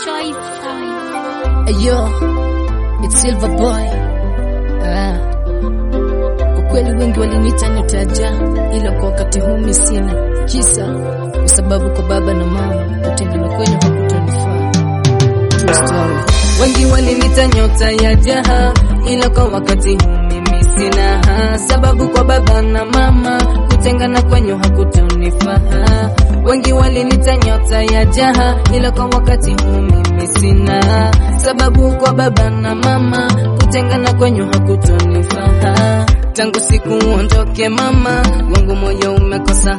Ayo, it's Silver Boy. Ah. Kwa kweli wengi waliniita nyota ya jaa, ila kwa wakati huu mimi sina kisa, kwa sababu kwa baba na mama kutengana kwenye hakutanifaa. True story. Wengi walinita nyota ya jaha, ila kwa wakati huu mimi sina sababu. Kwa baba na mama kutengana kwenye hakutanifaa. Wengi walinita nyota ya jaha, ila kwa wakati huu mimi sina sababu. Kwa baba na mama kutengana kwenye hakutanifaa. Tangu siku uondoke mama wangu, moyo umekosa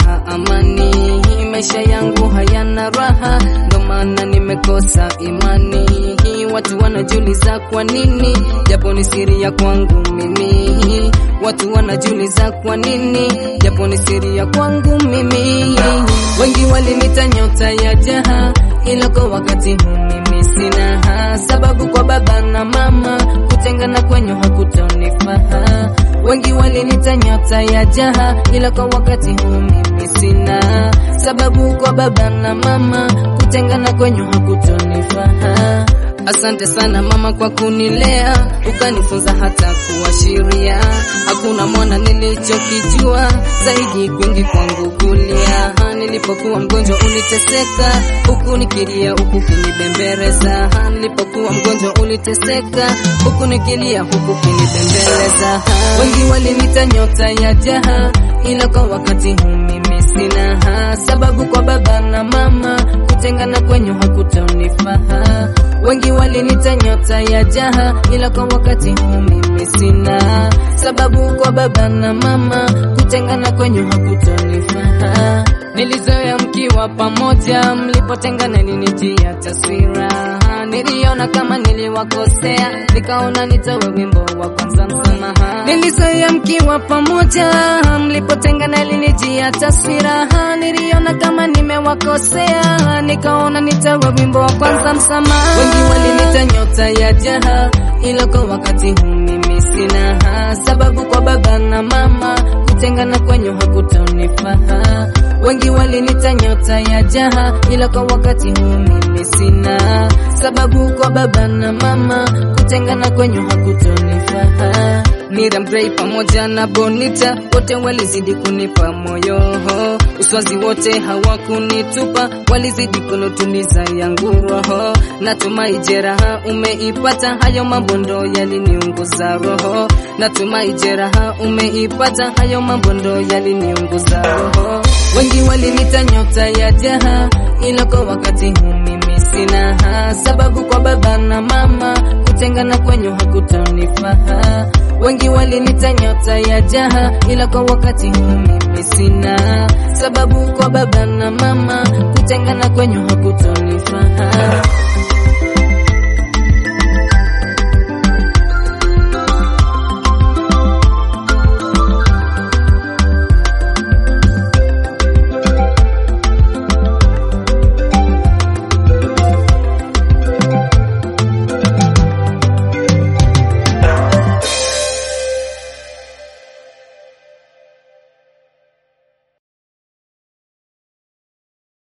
amani, maisha yangu hayana raha, ndo maana nimekosa imani. Watu wanajiuliza kwa nini, japo ni siri ya kwangu mimi. Watu wanajiuliza kwa nini, japo ni siri ya kwangu mimi. Wengi walinita nyota ya jaha, ila kwa wakati huu mimi sina sababu. Kwa baba na mama kutengana kwenye hakutonifaa. Wengi walinita nyota ya jaha, ila kwa wakati huu mimi sina sababu. Kwa baba na mama kutengana kwenye hakutonifaa. Asante sana mama kwa kunilea, ukanifunza hata kuashiria. Hakuna mwana nilichokijua zaidi kwingi kwangu kulia. Nilipokuwa mgonjwa uliteseka, huku nikilia, huku kinibembeleza. Nilipokuwa mgonjwa uliteseka, huku nikilia, huku kinibembeleza. Wengi walinita nyota ya jaha, ila kwa wakati huu mimi sina sababu. Kwa baba na mama kutengana kwenye hakutonifaa. Wengi walinita nyota ya jaha, ila kwa wakati huu mimi sina sababu. Kwa baba na mama kutengana kwenye hakutonifaa. Nilizoea mkiwa pamoja, mlipotengana ninitia taswira. Niliona kama niliwakosea, nikaona nitowe wimbo wa kwanza msamaha. Nilizoea mkiwa pamoja, mlipotengana ilinijia taswira. Niliona kama nimewakosea, nikaona nitowe wimbo wa kwanza msamaha. Wengi walinita nyota ya jaha, ila kwa wakati huu mimi sina sababu. Kwa baba na mama kutengana kwenye hakutonifaa. Wengi walinita nyota ya jaha, ila kwa wakati huu mimi sina sababu. Kwa baba na mama kutengana kwenye hakutonifaa. Miriam Gray pamoja na Bonita wote walizidi kunipa moyo, uswazi wote hawakunitupa, walizidi kunutuliza yangu roho. Natumai jeraha umeipata, hayo mambo ndo yaliniunguza roho. Natumai jeraha umeipata, hayo mambo ndo yaliniunguza roho. Wengi walinita nyota ya jaha, ila kwa wakati huu mimi sina sababu. Kwa baba na mama kutengana kwenye hakutonifaa. Wengi walinita nyota ya jaha, ila kwa wakati huu mimi sina sababu. Kwa baba na mama kutengana kwenye hakutonifaa.